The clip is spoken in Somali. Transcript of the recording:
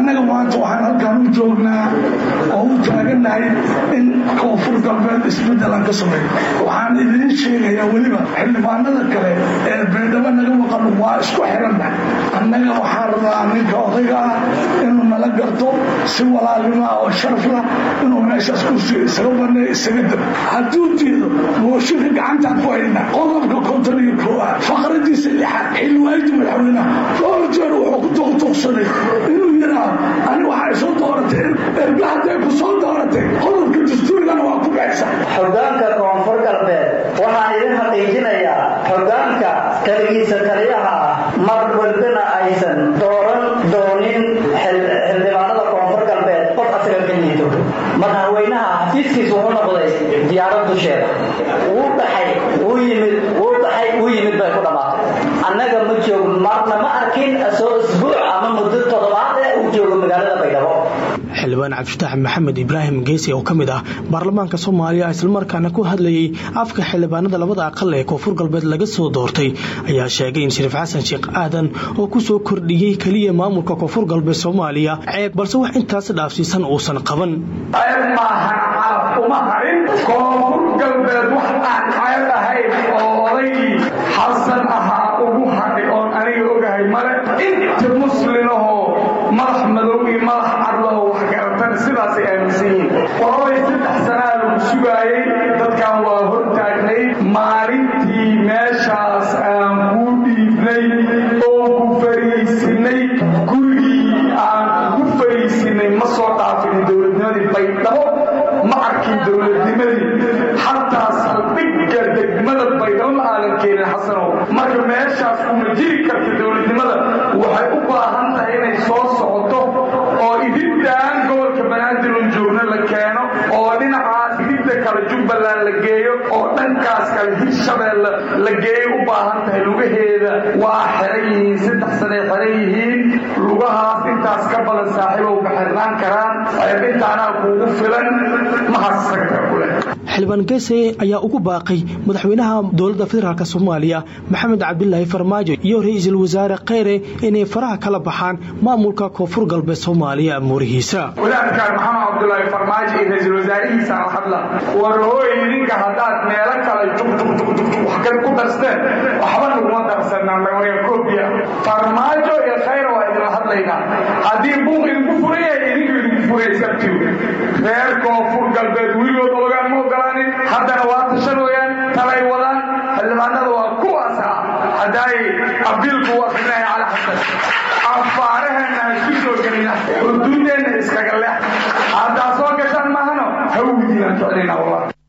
annaga maanta waxaan halkaan u joognaa oo u taagannahay in koonfur galbeed isbeddel aan ka sameeyo waxaan idiin sheegayaa weliba xildhibaanada kale ee beedhabo naga maqan waa isku xiranna annaga waxaan rabaa ninka odayga ah inuu nala garto si walaalnimo ah oo sharaf lah inuu meeshaas kursiga isaga baneeyo isaga dab hadduu diido mooshinka gacantaan ku haynaa qodobka konton iyo koowaad faqradiisa lixaad xilwaaydi madaxweynaha dhowr jeer wuxuu ku tuqtuqsaday inuu yidhaahdo ani waxay soo dooratay erga hadday ku soo dooratay qodobka dastuurigana waa ku baxsa xogaanka koonfur galbeed waxaan idin xaqiijinayaa xogaanka kaligiisa taliyaha ah mar walbana aysan dooran doonin xildhibaanada koonfur galbeed qof asaga ka liito madaxweynaha xafiiskiis wuxuu noqday diyaarad dusheeda wuu dhaxay wuu yimid wuu dhaxay wuu yimid bay ku dhammaatay annaga ma joogno marna ma arkin soo isbuuc ama muddo toddobaad ee uu joogo magaalada baydhabo xildhibaan cabdifatax maxamed ibraahim geesi oo ka mid ah baarlamaanka soomaaliya islamarkaana ku hadlayay afka xildhibaanada labada aqal ee koonfur galbeed laga soo doortay ayaa sheegay in shariif xasan sheekh aadan oo ku soo kordhiyey keliya maamulka koonfur galbeed soomaaliya ceeb balse wax intaas dhaafsiisan uusan qaban ceeb maahan calaf uma harin koonfur galbeed wax aan ceeb ahayn oo odaygii xasan ahaa ugu hadhay oon aniga ogahay male inta muslinahoo madax madow iyo madax cadlahoo wax garatana sidaasay aaminsan yihiin qolabay saddex sanaa lagu sugaayey dadkan waa hortaagnay maalintii meeshaas aan kuu dhiibnay oo ku fariisinay gurigii aan ku fariisinay ma soo dhaafin dowladnimadii baydhabo ma arkin dowladnimadii xataa saldhigga degmada baydhabo ma aadan keenin xasanow marka meeshaas uma jiri karta dowladnimada waxay u baahan tahay inay soo socoto oo idintaan gobolka banaadir un joogno la keeno oo dhinacaas idinta kale jubbaland la geeyo oo dhankaas kale hirshabeelle la geeyo u baahan tahay lugaheeda waa xiran yihiin saddex sanay xiran yihiin lugahaas intaas ka badan saaxiibow baxirnaan karaan intaanaa kuugu filan ma hasaga kule xildhibaan geese ayaa ugu baaqay madaxweynaha dowladda federaalk soomaaliya maxamed cabdilaahi farmaajo iyo ra-iisul wasaare kheyre inay faraha kala baxaan maamulka koonfur galbeed soomaaliya amuurihiisa wadaadkaan maxamed cabdulaahi farmaajo iyo ra-iisul wasaarihiisa la hadla war hooy idinka haddaad meelo kale jugjugjugjug wax kale ku darsteen waxba naguma darsanaa magaya koobiya farmaajo iyo khayra waa idinla hadlaynaa haddii buuq idinku furan yahay idinku idinku furaya sabtiw reer koonfur galbeed weligood ogaan ma ogolaanin haddana waa tashanooyaan talay wadaan xildhibaanada waa kuwaasa haddaay abiilku u akrinaya cali xasan afaaraheenna ha isku soo gelina xuduudeenna iskaga leex haddaa soo gashaan maahano hawdiinaan jeclayna wallah